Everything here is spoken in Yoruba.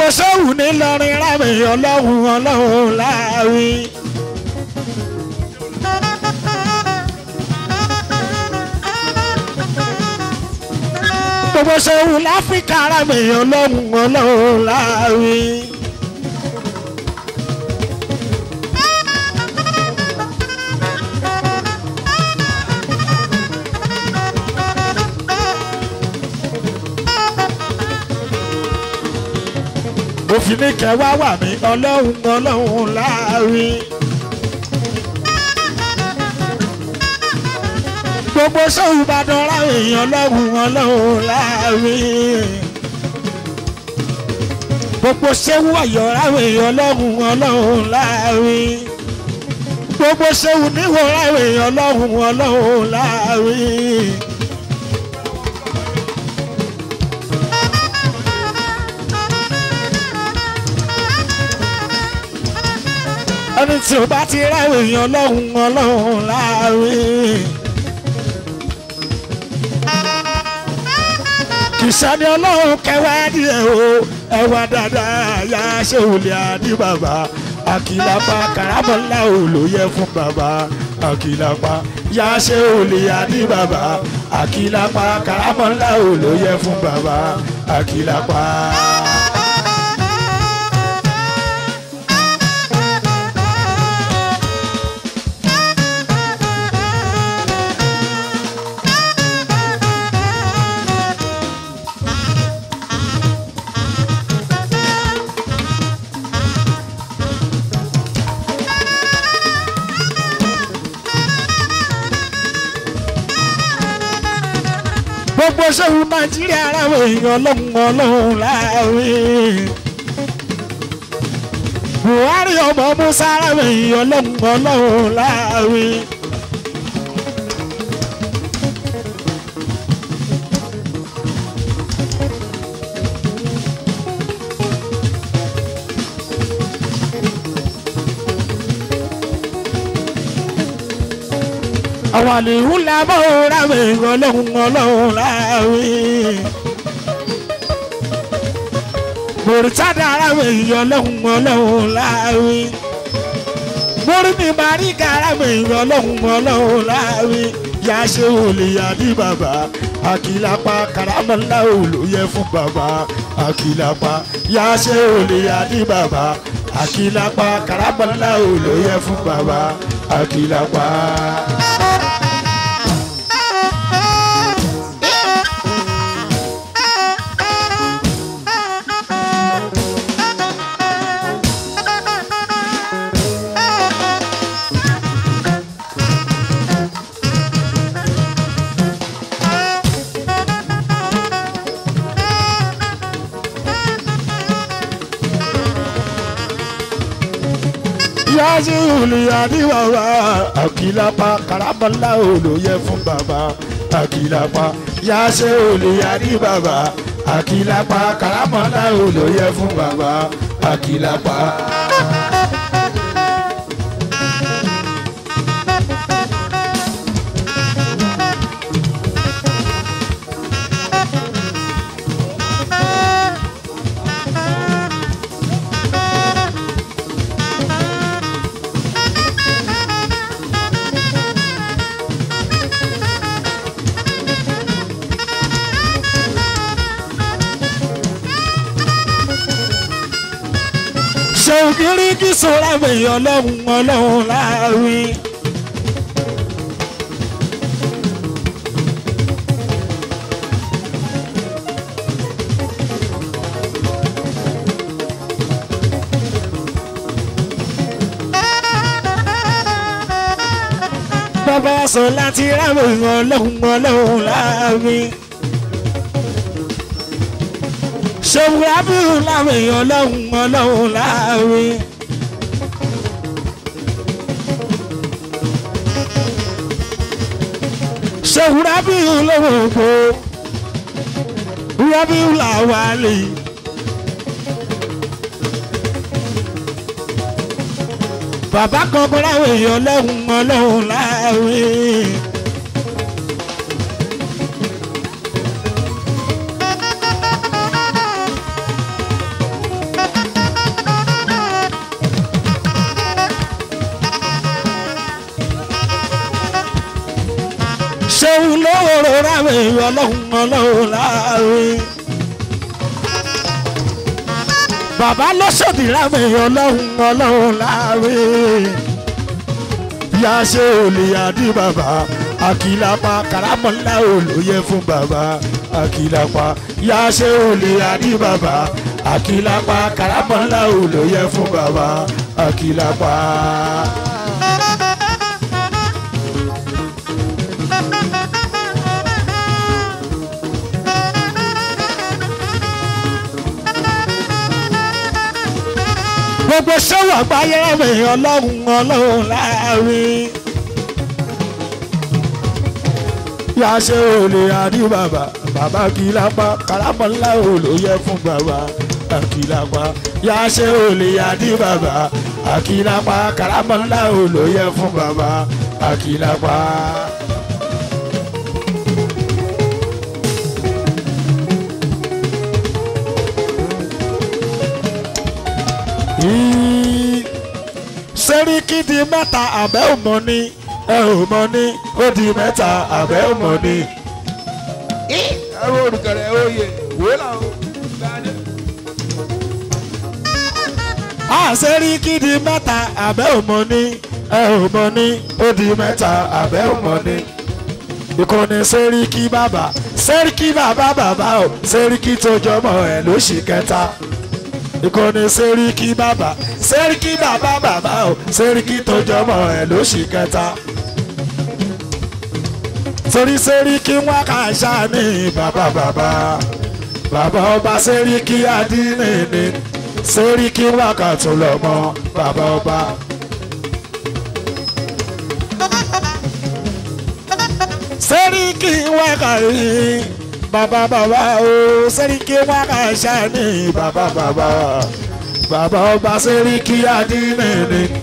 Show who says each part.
Speaker 1: gbogbo sẹ́wù nílọrin rámi ọlọ́run ọlọ́run láàrin. gbogbo sẹ́wù láfíríkà rámi ọlọ́run ọlọ́run láàrin. òfin ní kẹwàá wà mí ọlọ́run ọlọ́run láàrin. gbogbo sọ́hùn ìbàdàn láwọn èèyàn ọlọ́run ọlọ́run láàrin. gbogbo sẹ́wù ọ̀yọ́ láwọn èèyàn ọlọ́run ọlọ́run láàrin. gbogbo sẹ́wù níwò láwọn èèyàn ọlọ́run ọlọ́run láàrin. ẹni tí o bá ti ráwọ̀ èèyàn ọlọ́run ọlọ́run láàrin. kìsàní ọlọ́run kẹwàá díẹ̀ o ẹwà dáadáa yá ṣé olè àdí bàbá àkìlápá karamọ́lá ò ló yẹ fún bàbá àkìlápá yá ṣé olè àdí bàbá àkìlápá karamọ́lá ò ló yẹ fún bàbá àkìlápá. gbogbo sẹ́wọ̀n nàìjíríà aráwọ̀ èèyàn ọlọ́run ọlọ́run láàrin. buhari ọmọ musa aráwọ̀ èèyàn ọlọ́run ọlọ́run láàrin. àwọn àlèhùn làbọ̀ ráwọ̀ èèyàn ọlọ́run ọlọ́run láàrin. mòrìtádà ráwọ̀ èèyàn ọlọ́run ọlọ́run láàrin. mórí mi máa rí ká ráwọ̀ èèyàn ọlọ́run ọlọ́run láàrin. yá ṣe olè yá ní bàbá àkìlápá karamọ́lá ò ló yẹ fún bàbá àkìlápá yá ṣe olè yá ní bàbá àkìlápá karamọ́lá ò ló yẹ fún bàbá àkìlápá. yáàsì olùyàdí bàbá àkìlápá karamọ́lá olóyè fún bàbá àkìlápá yáàsì olùyàdí bàbá àkìlápá karamọ́lá olóyè fún bàbá àkìlápá. ṣeun kiri kí sọ́ra èèyàn ọlọ́run ọlọ́run láàrin. bàbá sọ láti ráwọ̀ èèyàn ọlọ́run ọlọ́run láàrin. ṣeun rábìrún láwọn èèyàn ọlọ́run ọlọ́run láàrin. ṣeun rábìrún lọ́wọ́ ògbó rábìrún làwọn àlè. bàbá kan kọ́ láwọn èèyàn ọlọ́run ọlọ́run láàrin. ráwé ọlọ́run ọlọ́run láàrin. bàbá lọ́sọ̀dì ráwé ọlọ́run ọlọ́run láàrin. yá ṣe olè àdí bàbá àkìlápá karamọ́lá olóyè fún bàbá àkìlápá yá ṣe olè àdí bàbá àkìlápá karamọ́lá olóyè fún bàbá àkìlápá. gbogbo sẹ́wọ̀n àgbáyé rẹ̀ ọlọ́run ọlọ́run láàrin. yá ṣe olè àdí bàbá bàbá kì í lápá karamọ́lá olóyè fún bàbá àkìlápá yá ṣe olè àdí bàbá àkìlápá karamọ́lá olóyè fún bàbá àkìlápá. sẹ́ríkì di mẹ́ta àbẹ́ òmò ni ẹ ò mọ ní ó di mẹ́ta àbẹ́ òmò ni.
Speaker 2: ẹ wo olùkẹrẹ oyè wòó làwọn gbani.
Speaker 1: sẹ́ríkì di mẹ́ta àbẹ́ òmò ni ẹ ò mọ ní ó di mẹ́ta àbẹ́ òmò ni. ìkànnì sẹ́ríkì bàbá sẹ́ríkì bàbá bàbá o sẹ́ríkì tó jọmọ ẹ̀ ló ṣì kẹta ìkànnì sẹ́ríkì bàbá sẹ́ríkì bàbá bàbá o sẹ́ríkì tó jọmọ ẹ̀ ló ṣì kẹta torí sẹ́ríkì wọn kà ṣá ní bàbá bàbá bàbá ọba sẹ́ríkì adínìní sẹ́ríkì wọn kà tún lọ mọ bàbá ọba. sẹ́ríkì wọn kà rí bàbá bàbá o sẹ́ríkì wọn kà ṣá ní bàbá bàbá bàbá ọba sẹ́ríkì adínìní